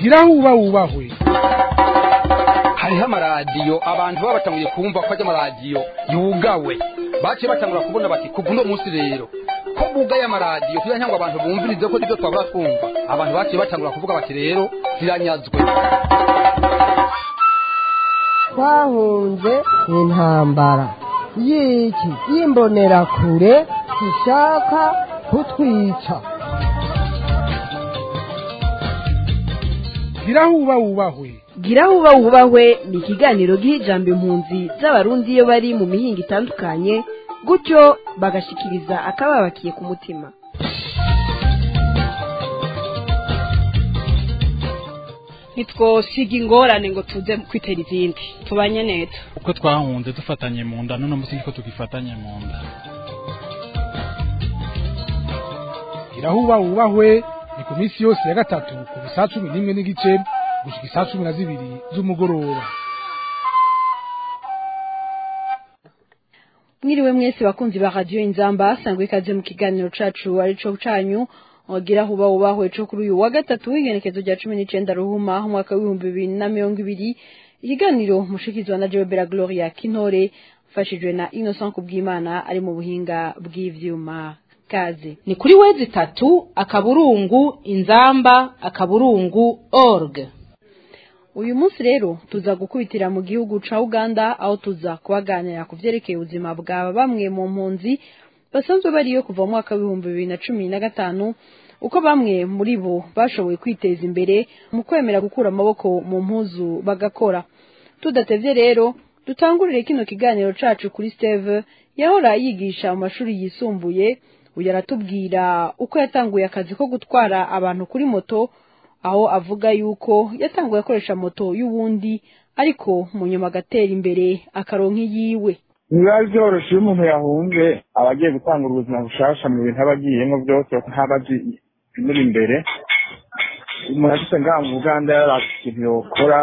gira huba wubahwe hariho amaradiyo abantu baba batanguye kumva ko ajya amaradiyo yugawe baciye batangura kubona bati kuva uno munsi rero ko bugaye amaradiyo kugira ngo abantu bumvirize ko nibyo twabura twumva abantu baciye batangura kuvuga bati rero ziranyazwe twahunze intambara y'iki y'imbonerakure ishaka kutwica gira huba wubahwe gira huba wubahwe ni ikiganiro giha ijambo impunzi z'abarundi iyo bari mu mihinga itandukanye gutyo bagashikiriza akababakiye ku mutima ntitwosiga ingorane ngo tuze kwitera izindi tubanye neza uko twahunze dufatanye mu nda none munsi niko tugifatanye mu nda gira huba wubahwe ni ku minsi yose ya gatatu kuva saa cumi n'imwe n'igice gushika isaa cumi na zibiri z'umugoroba mwiriwe mwese bakunzi ba radiyo inzamba sangwa ikaze mu kiganiro cacu arico canyu wagira huba wubahwe co kuri uyu wa gatatu w'igenekezo rya cumi n'icenda ruhuma umwaka w'ibihumbi bibiri na mirongo ibiri ikiganiro mushikizwa na Jebera Gloria Kintore mfashijwe na Innocent Kubwimana ari mu buhinga bw'ivyuma kaze ni kuri wezi itatu akaburungu inzamba akaburungu org uyu munsi rero tuza gukubitira mu gihugu ca Uganda aho tuza kubaganira ku vyerekeye ubuzima bwa bamwe mu mpunzi basanzwe bariyo kuva mu mwaka w'ibihumbi bibiri na cumi na gatanu uko bamwe muri bo bashoboye kwiteza imbere mu kwemera gukura amaboko mu mpuzu bagakora tudatevye rero dutangurire kino kiganiro cacu kuri Steve yahora yigisha mu mashuri yisumbuye uyu aratubwira uko yatanguye akazi ko gutwara abantu kuri moto aho avuga yuko yatanguye akoresha moto y'uwundi ariko mu nyuma agatera imbere akaronka iyiwe biba byoroshye iyo umuntu yahunze aba agiye gutanga ubuzima bushasha mu bintu aba agiyemo byose ntaba azi ibimuri imbere umuntu afite ngaha mu buganda yari ikintu yokora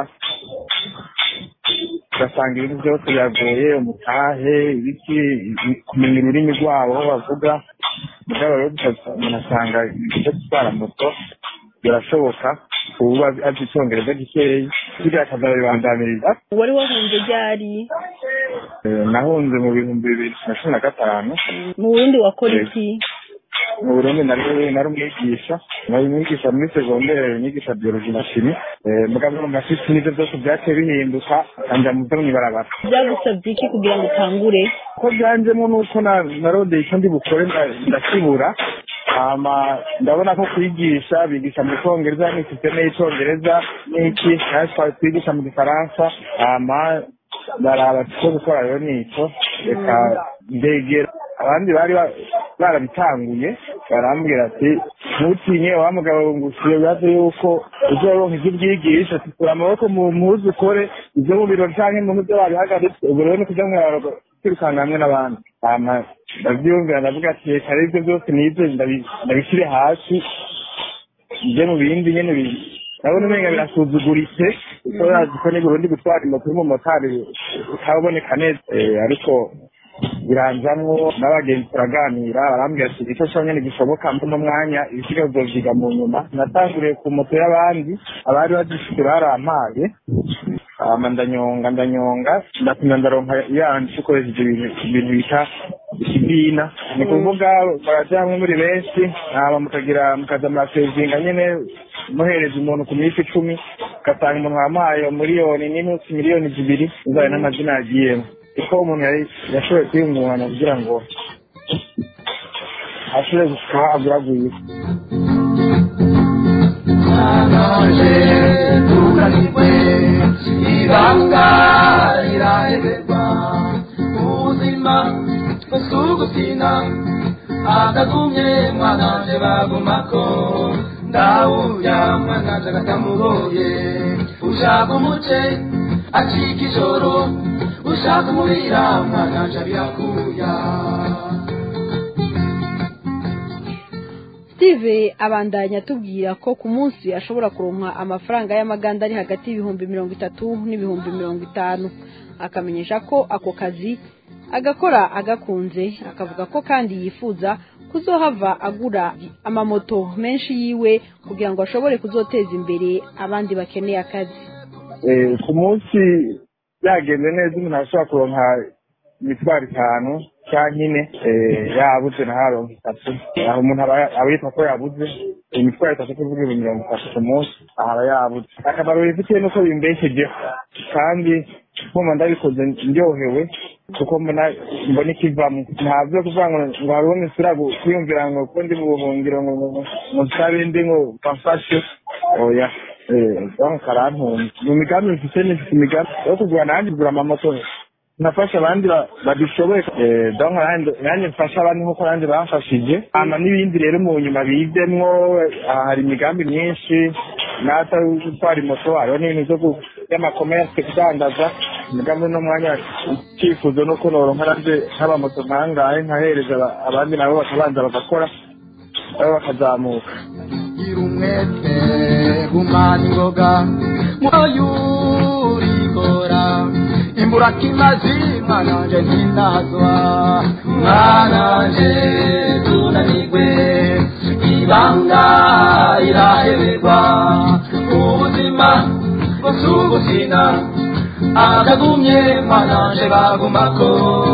ugasanga ibintu byose biragoye umutahe ibiki kumenya ururimi rwabo aho bavuga mugabo rero umuntu asanga ibyo gutwara moto birashoboka ubu azi icyongereza gikeyi kiriya akazabibandamiriza wari wahunze ryari nahunze mu bihumbi bibiri na cumi na gatanu mu burundi wakora iki mu burundi nari nari umwigisha nari umwigisha muri segondere nigisha biologi na shimi mugabo mu mashisi n'ibyo byose byaciye bihinduka kanja mu byo mw'ibarabara byagusabye iki kugira ngo utangure ko byanjemo nuko narondeye icyo ndi bukore ndakibura hama ndabona ko kwigisha bigisha mu cyongereza ni sisiteme y'icyongereza n'iki natwe twigisha mu gifaransa hama baraba ko gukora rero nico reka ndegera abandi bari barabitanguye barambwira ati ntutinye wa mugabo ngusiye bibaze yuko uzoronka ivyo ubyigisha tukura amaboko mu mpuzu ukore ivyo mu biro canke mu byo babihagaritse ubu rero ni kuja mwiraro kwirukanga hamwe n'abandi hama ndavyumvira ndavuga ati reka rero ivyo byose nivyo ndabishyire hasi nje mu bindi nyene ndabona umenga birasuzuguritse kuko urazi ko n'uburundi gutwara moto y'umumotari utaboneka neza ariko biranzamwo n'abagenzi turaganira barambwira ati icyo cyonyine gishoboka mu mwanya ibisigaye uzovyiga mu nyuma natanguriye ku moto y'abandi abari bazifite barampaye hama ndanyonga ndanyonga ndapima ndaronka yandi ukoresheje ibintu bita ikibina ni kuvuga baraja hamwe muri benshi hama mukagira mukaza murasevinga nyene muhereza umuntu ku minsi icumi ugasanga umuntu wamuhaye miliyoni n'inusu miliyoni zibiri uzaye n'amazina yagiyemo kuko umuntu yashoboye kwiyungunganya kugira ngo ashobore gushika aguraguye ibanga riraheberwa ubuzima busugusina akagumye mwananje bagumako ndawurya mwananje agatamugoye ushaka umuce acika ijoro ushaka umubira mwananje birakuya steve abandanya atubwira ko ku munsi ashobora kuronka amafaranga y'amaganda ari hagati y'ibihumbi mirongo itatu n'ibihumbi mirongo itanu akamenyesha ko ako kazi agakora agakunze akavuga ko kandi yifuza kuzohava agura amamoto menshi yiwe kugira ngo ashobore kuzoteza imbere abandi bakeneye akazi Eh, ku munsi byagenze neza umuntu ashobora kuronka imitwaro itanu cyangwa ine eh, yabuze na haronka itatu aho umuntu aba aba yitwa ko yabuze imitwaro itatu kuvuga ibihumbi mirongo itatu ku munsi aha aba yabuze akamaro bifitiye nuko bimbeshejeho kandi nkumva ndabikoze ndyohewe kuko mbona mbona ikivamo ntabyo kuvuga ngo ngo hari uwo misura kwiyumvira ngo ko ndi mu buhungiro ngo ngo ngo nsabe ndi ngo bamfashe oya donc karantunze mu migambi mfite nifite imigambi yo kugura nanjye kugura amamoto nafasha abandi ba- badishoboye Eh, donc nanjye- nanjye mfasha abandi nk'uko nanjye bamfashije hama n'ibindi rero mu nyuma bizemwo aha hari imigambi myinshi nata gutwara imoto hariho n'ibintu byo ku- by'amakomerse kudandaza imigambi n'umwanya icyifuzo nuko noronka nanjye nk'abamoto nkangahe nkahereza aba- abandi nabo bakabanza bagakora nabo bakazamuka gira umwete gumana ingoga mwoyurikora imburakimazi mwananje ntinazwa mwananje tunanigwe ibanga iraheberwa ubuzima busubuzina akagumye mwananje bagumako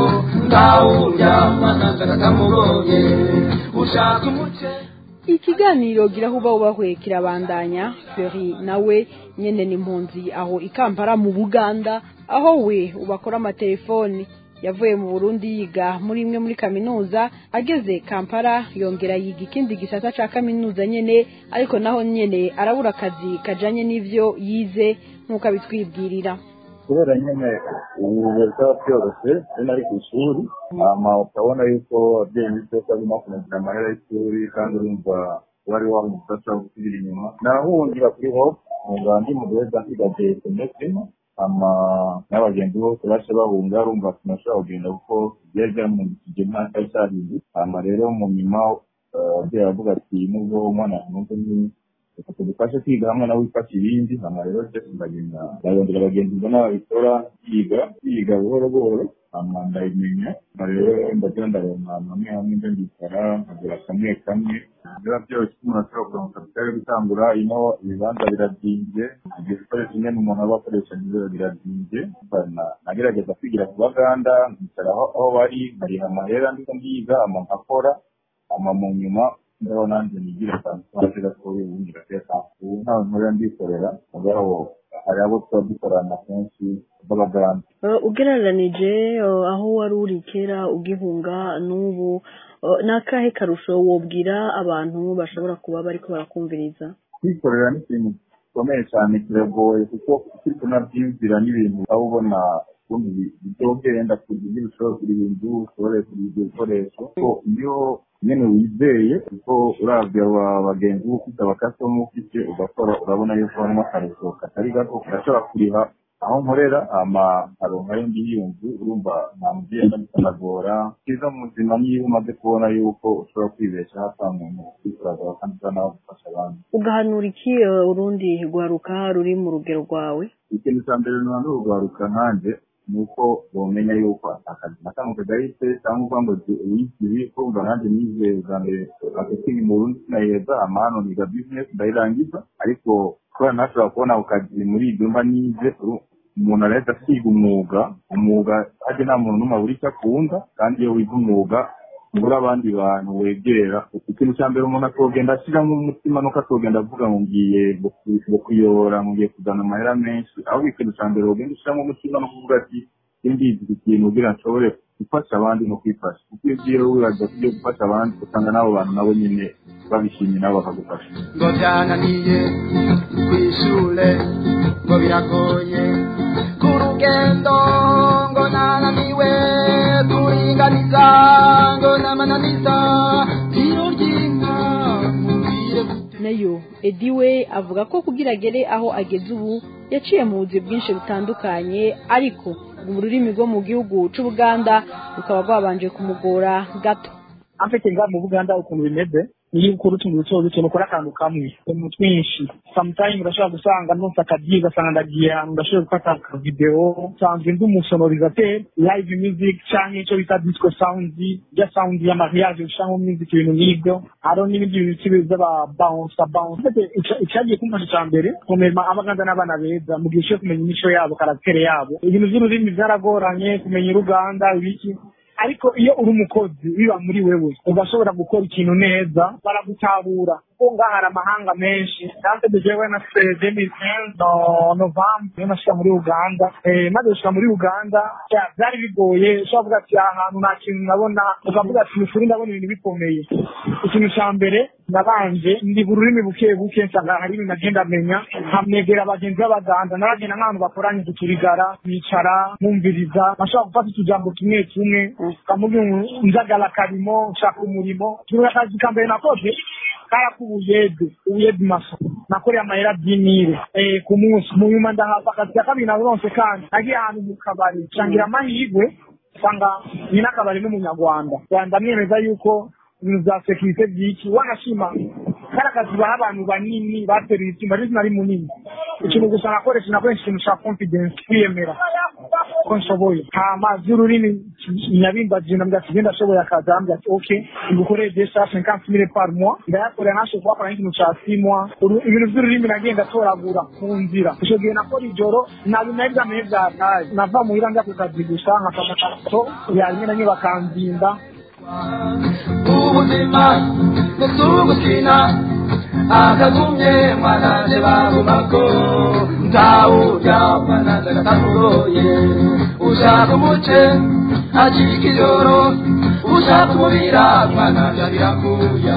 ndawurya mwananje kakamugoye ushaka umuce ikiganiro gira huba ubahwe kirabandanya Ferry nawe nyene ni impunzi aho ikampara mu Buganda aho we ubakora amatelefoni yavuye mu Burundi yiga muri imwe muri kaminuza ageze Kampala yongera yiga ikindi gisata ca kaminuza nyene ariko naho nyene arabura akazi kajanye n'ivyo yize nk'uko abitwibwirira kubera nyine ubu bitaba byoroshye iyo nari ku ishuri hama ukabona yuko ababyeyi b'isoko bagomba kumugura amahera y'ishuri kandi urumva wari wamufasha gusubira inyuma narahungira kuri hope nkumva ndi mu gihe nsigaje semestre hama n'abagenzi bose baje bahunga urumva sinashobora kugenda kuko byari byamundikije umwaka w'icyahindu hama rero mu nyuma eh, ababyeyi baravuga ati nubwo umwana yameze ni reka tugufashe kwiga hamwe nawe wifashe ibindi hama rero byose ndagenda ndarondera abagenzi mbona babikora yiga yiga buhoro buhoro hama ndabimenya hama rero ndagira ndaronka hamwe hamwe nde ndicara nkagura kamwe kamwe biba byoroshye umuntu ashobora kuronka kapitali yo gutangura ino ibibanza birazimvye ibyo bikoresho nyene umuntu aba akoresha nivyo birazimvye Na- nagerageza kwigira ku baganda nkicara aho aho bari nkariha amahera ndiko ndiga hama nkakora hama mu nyuma ndaho nanjye nigira akantu kaje gatoya ubundi gateka ubu ntawe nkorera ndikorera mugabo hari abo tuba dukorana kenshi b'abaganda ugereranije aho wari uri kera ugihunga n'ubu ni akahe karusho wobwira abantu bashobora kuba bariko barakumviriza kwikorera ni ikintu gikomeye cyane kiragoye kuko ufite unabyiyumvira n'ibintu aho ubona ubundi bizogenda kugira ibyo ushobora kuriha inzu ushobore kuriha ibyo bikoresho ko iyo nyine wizeye kuko uravye aba bagenzi uba ufite abakasitoma ufite ugakora urabona yuko harimo akarusho katari gato urashobora kuriha aho nkorera ama nkaronka yo ngiyo nzu urumva nta mugenda bikanagora cyiza mu buzima niyo umaze kubona yuko ushobora kwibeshaho ata muntu ukwikorera kandi uza nawe gufasha abandi ugahanura iki eh, urundi rwaruka ruri mu rugero rwawe ikintu cya mbere ntuba n'urwaruka nkanjye ni uko bamenya yuko akazi na kamwe kagahise cyangwa uvuga ngo wigiye kumva nanjye nize bwa mbere marketing mu burundi sinayeza amahano niga business ndayirangiza ariko kubera ntashobora kubona ako kazi muri ibyo mba nize uru- umuntu arahita asiga umwuga umwuga hajya nta muntu n'umwe abura icyo akunda kandi iyo wiga umwuga ubura abandi bantu wegera ikintu cya mbere umuntu akogenda ashyiramo umutima nuko akogenda avuga ngo ngiye guku- ngo kuyobora ngo ngiye kuzana amahera menshi ahubwo ikintu cya mbere wogenda ushyiramo umutima no kuvuga ati simbizi iki kintu kugira nshobore gufasha abandi no kwifasha kuko iyo ugiye wibaza ko ugiye gufasha abandi usanga n'abo bantu nabo nyine babishimye nabo bakagufasha ngo byananiye ku ishure ngo biragoye ku rugendo ngo nananiwe kuringaniza ngo namananiza tiro ry'inka mubwire nayo edi we avuga ko kugira agere aho ageze ubu yaciye mu buzi bwinshi butandukanye ariko ngo ururimi rwo mu gihugu c'ubuganda rukaba rwabanje kumugora gato afite nga mu buganda ukuntu bimeze niyo ukora utuntu duto duto nukora akantu kamwe utuntu twinshi sometime urashobora gusanga nonse akagiye ugasanga ndagiye ahantu ndashobora gufata akavideo nsanzwe ndi umusonorizateur live music canke ico bita disco sound ya sound ya mariage ushango music ibintu nk'ivyo hariho n'ibindi bintu kibi by'aba bounce bounce icyagiye kumfasha icya mbere kumenya abaganza n'abana beza mu gihe cyo kumenya imico yabo karatere yabo ibintu by'ururimi byaragoranye kumenya uruganda ibiki ariko iyo uri umukozi biba muri wewe ugashobora gukora ikintu neza baragutabura kuko ngaha hari amahanga menshi kandi dujewe na demisiyo novambu niyo nashika muri uganda maze gushika muri uganda byari bigoye ushobora kuvuga ati aha hantu nta kintu nabona ukavuga ati ukuri ndabona ibintu bikomeye ikintu cya mbere nabanje ndiga ururimi buke buke nsanga hari ibintu nagenda menya nkamwegera abagenzi b'abaganda n'abagenda nk'ahantu bakoranye guturigara bicara mwumviriza nashobora gufata utujambo tumwe tumwe ukamubwira njagala karimo nshaka umurimo ikintu akazi ka mbere nakoze karaku ubuyede ubuyede maso nakoreye amayera by'imire eh ku munsi mu nyuma ndahava akazi ka kabiri naronse kandi nagiye ahantu mu kabari nshangira amahirwe usanga ni n'akabari n'umunyarwanda ndamwemeza yuko ibintu bya sekirite by'iki wanashima kari akazi baha abantu banini bateruye icyuma ariko nari munini ikintu gusa nakoresha nakoresha ikintu cya confidence kwiyemera ko nshoboye hama by'ururimi nyabimbaje nambwa ati genda ashoboye akazi arambwira ati ok ngukoreye desa cinquante mille par mois ndayakorera nashoboye kuhakora n'ikintu cya six mois ibintu by'ururimi nagenda toragura ku nzira icyo gihe nakora ijoro ntabwo nari bwamenye byataye nava muhira njya ku kazi gusa nkafata akato yarimwe na rimwe bakanzinda ubuzima ndetse ugukina akagumye mwananje bagumako ntawurya mwananje agatamugoye ushaka umuce acika ijoro ushaka umubira mwananje abirakuya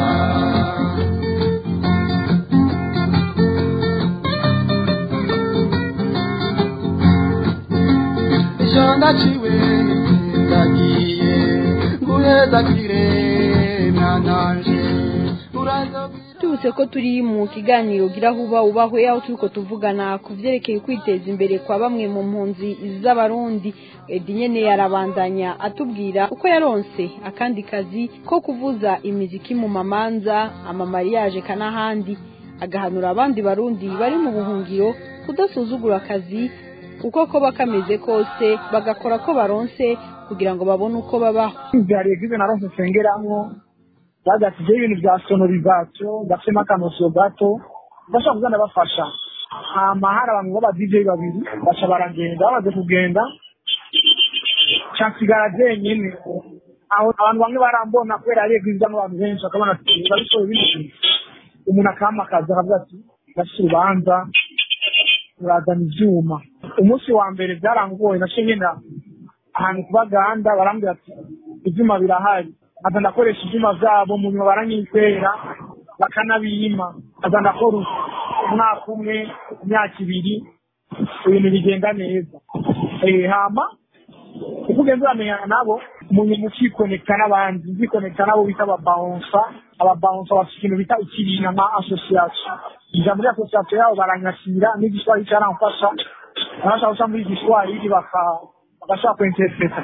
icyo ndaciwe ndagiye nguhezagire mwananje tubutse ko turi mu kiganiro gira huba ubahwe aho turiko tuvugana ku vyerekeye kwiteza imbere kwa bamwe mu mpunzi z'abarundi edi nyene yarabandanya atubwira uko yaronse akandi kazi ko kuvuza imiziki mu mamanza amamariyaje kanahandi agahanura abandi barundi bari mu buhungiro kudasuzugura akazi uko koba kameze kose bagakora ko baronse kugira ngo babone uko babaho hari egize naronse nsengeramwo bagasizeho ibintu bya sonorizasiyo gafitemo akanosiyo gato bashobora kugenda bafasha hama hari abantu b'aba DJ babiri baca baragenda bamaze kugenda nsigara jenyine aho abantu bamwe barambona kubera ari egirizamo abantu benshi bakabona ati babishoboye bino umuntu akampakaza akavuga ati ndafite urubanza turazana ibyuma umunsi wa mbere byarangoye naciye ngenda ahantu ku baganda barambwira ati ibyuma birahari aza ndakoresha ibyuma byabo mu nyuma baranyizera bakanabiyima aza ndakora umwaka umwe imyaka ibiri ibintu bigenda neza hama uko ugenda uramenyana nabo umuntu ukikonekita n'abandi ukikonekita nabo bita ababawunsa ababawunsa bafite ikintu bita ikibina nka asosiyasiyo ija muri asosiyasiyo yabo baranyakira n'igiswahili cyaramfasha barashaka guca muri igiswahili bagashaka kwinterpreta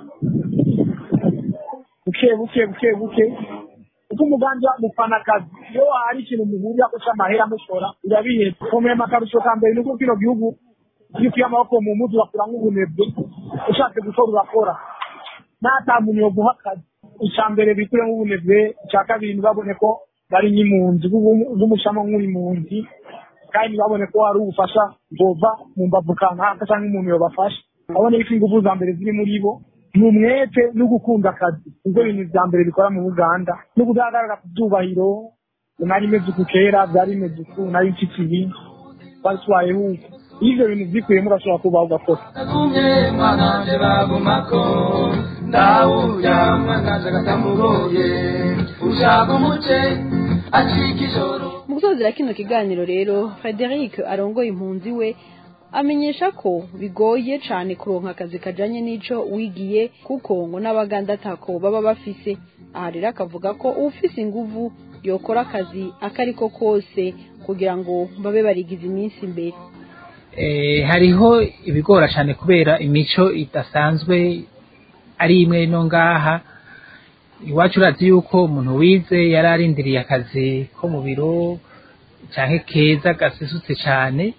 buke buke buke buke uko umugambi mufana akazi iyo hari ikintu muhurira ko cy'amahera mushora urabiheza komeye akarusho ka mbere nuko kino gihugu iyo ukuye amaboko mu mutwe ugakura nk'ubunebwe ushatse gukora urakora nta muntu yo guha akazi icya mbere bikure nk'ubunebwe icya kabiri ntibabone ko bari nk'impunzi bw'umushamo nk'impunzi kandi ntibabone ko hari ubufasha bwova mu mbavu kanaka cyangwa umuntu yobafasha babone ko ingufu za mbere ziri muri bo ni umwete no gukunda akazi nibyo bintu bya mbere bikora mu uganda no kudahagarara ku byubahiro nari imeze uku kera byari bimeze uku nari mfite ibi twatwayeho uku iyo ibyo bintu byikuyemo urashobora kubaho ugakora agumye mwananje bagumako ndawurya mwananje agatamugoye ushaka umuce acika ijoro mu gusozera kino kiganiro rero frederic arongoye impunzi we amenyesha ko bigoye cyane kuronka akazi kajanye n'ico wigiye kuko ngo n'abaganda atako baba bafise aha rero akavuga ko ufise inguvu yokora akazi akariko kose kugira ngo babe barigize iminsi imbere hariho ibigora cyane kubera imico idasanzwe ari imwe no ngaha iwacu urazi yuko umuntu wize yari arindiriye akazi ko mu biro canke keza gasesutse cane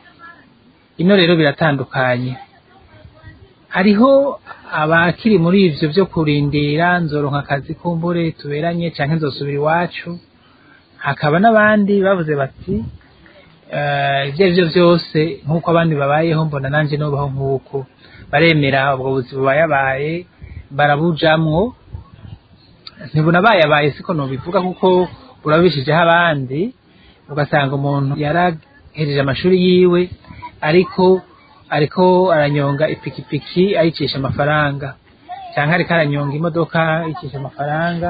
ino rero biratandukanye hariho abakiri muri ivyo vyo kurindira nzoronka akazi kumbure tuberanye canke nzosubira iwacu hakaba n'abandi bavuze bati eh, ivyo arivyo vyose nk'uko abandi babayeho mbona nanje nobaho nk'uko baremera ubwo buzima bubayabaye barabujamwo ntibunabayabaye siko nobivuga kuko burabishijeho abandi ugasanga umuntu yarahejeje amashuri yiwe ariko ariko aranyonga ipikipiki ayicisha amafaranga canke ariko aranyonga imodoka ayicisha amafaranga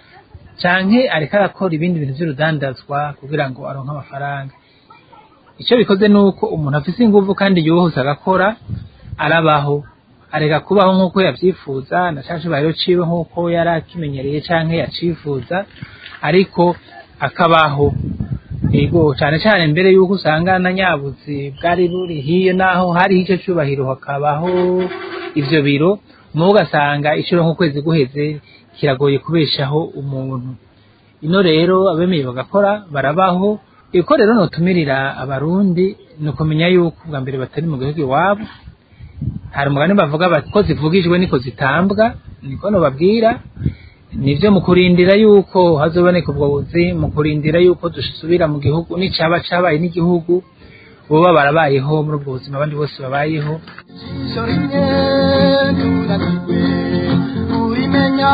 canke ariko arakora ibindi bintu vy'urudandazwa kugira ngo aronke amafaranga icyo bikoze ni uko umuntu afise inguvu kandi yuhuse agakora arabaho areka kubaho nk'uko yavyifuza na ca cubahiro ciwe nk'uko yari akimenyereye canke yacifuza ariko akabaho yego cane cane mbere yuko usanga na nyabuzi bwari buri hiyo naho hari ico cubahiro hakabaho ivyo biro mubo ugasanga icuro nk'ukwezi guheze kiragoye kubeshaho umuntu ino rero abemeye bagakora barabaho iko rero notumirira abarundi ni ukumenya yuko bwa mbere batari mu gihugu iwabo hari umugani bavuga bati ko zivugijwe niko zitambwa niko nobabwira nivyo mu kurindira yuko hazoboneka ubwo buzi mu kurindira yuko dusubira mu gihugu n'icaba cabaye n'igihugu boba barabayeho muri ubwo buzima abandi bose babayeho ijisho rimwe tunanirwe urimenya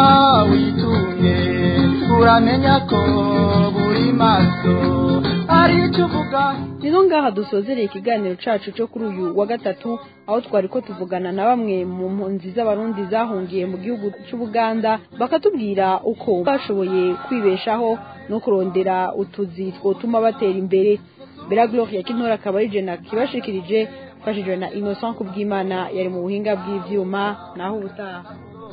witunge uramenya ko buri maso ari icyo uvuga nizo ngaha dusozereye ikiganiro cacu cyo kuri uyu wa gatatu aho twari ko tuvugana na bamwe mu mpunzi z'abarundi zahungiye mu gihugu c'ubuganda bakatubwira uko bashoboye kwibeshaho no kurondera utuzi twotuma batera imbere bera gloria kintora akaba ari jena kibashikirije mfashijwe na innocent kubwimana yari mu buhinga bw'ivyuma naho ubutaha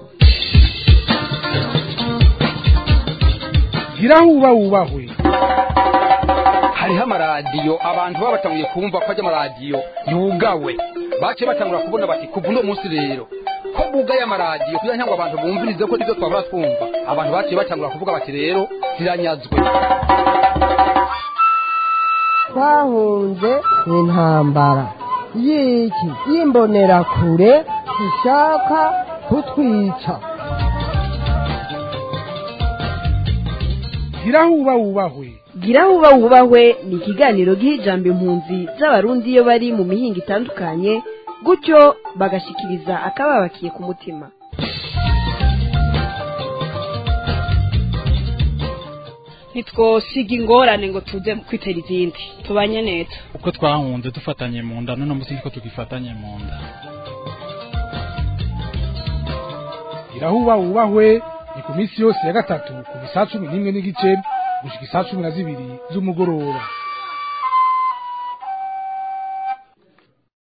gira huba wubahwe hariho amaradiyo abantu baba batanguye kumva ko ajya amaradiyo yugawe baciye batangura kubona bati kuva uno munsi rero ko bugaye amaradiyo kugira ngo abantu bumvirize ko nibyo twabura twumva abantu baciye batangura kuvuga bati rero ziranyazwe twahunze intambara y'iki y'imbonerakure ishaka kutwica gira huba wubahwe gira huba wubahwe ni ikiganiro giha ijambo impunzi z'abarundi iyo bari mu mihinga itandukanye gutyo bagashikiriza akababakiye ku mutima ntitwosiga ingorane ngo tuze kwitera izindi tubanye neza uko twahunze dufatanye mu nda none munsi niko tugifatanye mu nda gira huba wubahwe ni ku minsi yose ya gatatu kuva isaa cumi n'imwe n'igice gushika isaa cumi na zibiri z'umugoroba